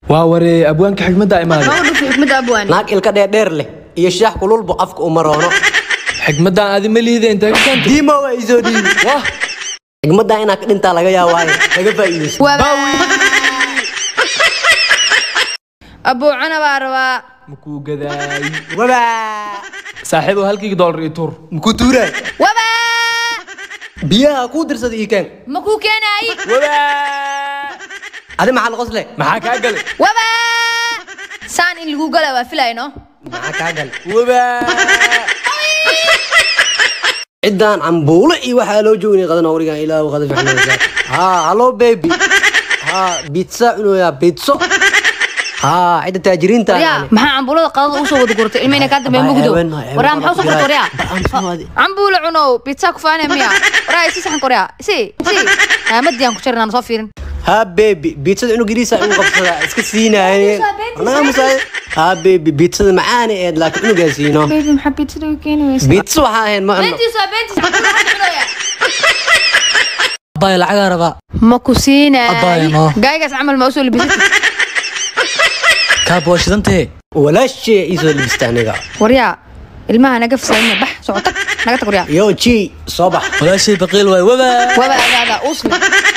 waa waree abwaanka xigmadda imaaday ma u dhufo xikmadda abwaani naag ilka dheerdheer leh iyo shaax kululbu afka uma roono xigmaddan adi ma liida intee ka keentay diima waa isoo dhiibi wah xigmaddaa inaad ka dhintaa laga yaabaayo laga faa'iidaysto Waba. abbuucana baa rabaa makuu gadaay wabaa saaxiibow halkii doolar iyo tuur muku tuuraay waba biyaha kuu dirsaday ii keen ma kuu keenaayi adi maxaa la qosle maxaa kaa galay waba saan in lagu gala waa filayno maxaa kaa gal ciddaan cambuulo iyo waxaa loo joognay qadan awrigan ilaahu qada fiicnaa haa hallo baby haa bitsa cunoyaa bitso haa cidda taajiriinta waryaa maxaa cambuulada qadada usoo wada gurtay ilmayna kaa dambeeya mugdo waraa maxaa usoo gurtay waryaa cambuula cunow pizza ku faanaya miya waraa isi saxan koryaa isi isi aamadii aan ku jarin aan soo fiirin haa baby bitsada cunug yariisa igu qabsadaa iska siinaayeen Pizza, pizza. naamusaay haa baby bitsada macaana eed laakiin cunugaa siino baby maxaa pizzada u keeni weysa bitsa waxaa ahayn ma cuno beentiis waa beentiis cambuula hadda cunaya abbaay lacagaa rabaa ma ku siinaayi Abbaaya, no. gaaygaas camal ma usoo libisatid kaa booshidantahe walaashee iisoo libista aniga waryaa ilmaha naga fasaadina bax socotag naga tag waryaa yo ji soo bax walaashay baqiil waay wabaa waba agaaga usli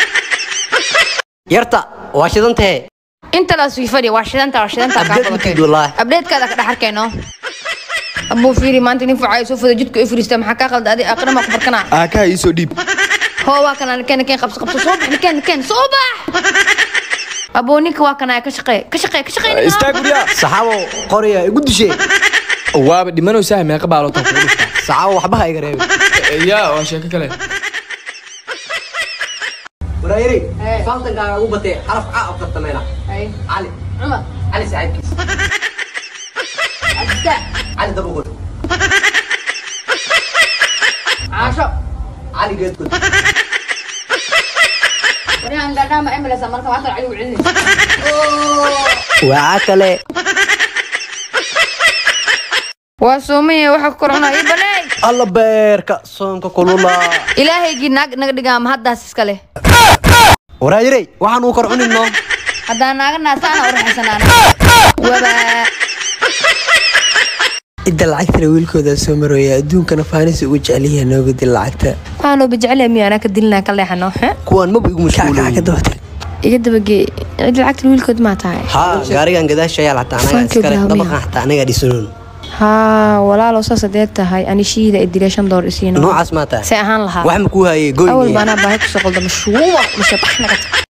yarta waa shidan tahe inta la sii fadhiya waa shidanta waa shidanta kaa Update qabatay matid wallaahi. abdeedkaada ka dhex arkayno abuu fiiri maanta nin fucay soo fada jidka i fadhiista maxaa kaa qalda adi aqrina maa ku barkana aakaa iisoo dhiib hoo waa kana nikeen nikeen qabso qabso soo bax nikeen nikeen soo bax abuu ninka waa kana ka shaqee ka shaqee ka shaqee ninka. istaag guryaa saxaabo qoraya igu dishee waaba dhimanaysaa meeqa baalotan kugu dhuftaa saxaabo waxba ha iga reebin yaa waa sheeko kale waraayiri Hey. faltankaaga ugu batee xaraf caa u kartameena Ay, cali cumar cali saaxiibkiis abista cali dabagod caasho cali geedgod waryahan gaadhaha ma cimilaysa marka maanta cali u celinaysa waa kale waa soomaya waxa ku kor cunaa ii baneey alla beerka soonka kulula ilaahaygii naag naga dhigaa ma haddaas iska leh waraayirey waxaan uu kor cunino haddaan naaga naasaana u raxaysanaana waba cidda lacagtana wiilkooda soo marooya adduunkana faanis ugu jecelyaha nooga dil lacagta waxaanoo bajecel miya anaa ka dilinaa ka leexano kuwaan maba igu kackaca ka mashquulay dabata iga dabagee cid lacagta wiilkood maa tahay haa gaarigan gadaasha ayaa xataa anaga Thank you, iskale Dahlia. dabaqan xataa anaga dhisanoon haa walaalow saas hadee tahay anishiida idile shan door isiino noocaas maa tahay se ahaan lahaa wax ma kuu hayay awal goyn baanaa baahi kusoo qalda mashruuba mashabax naga tag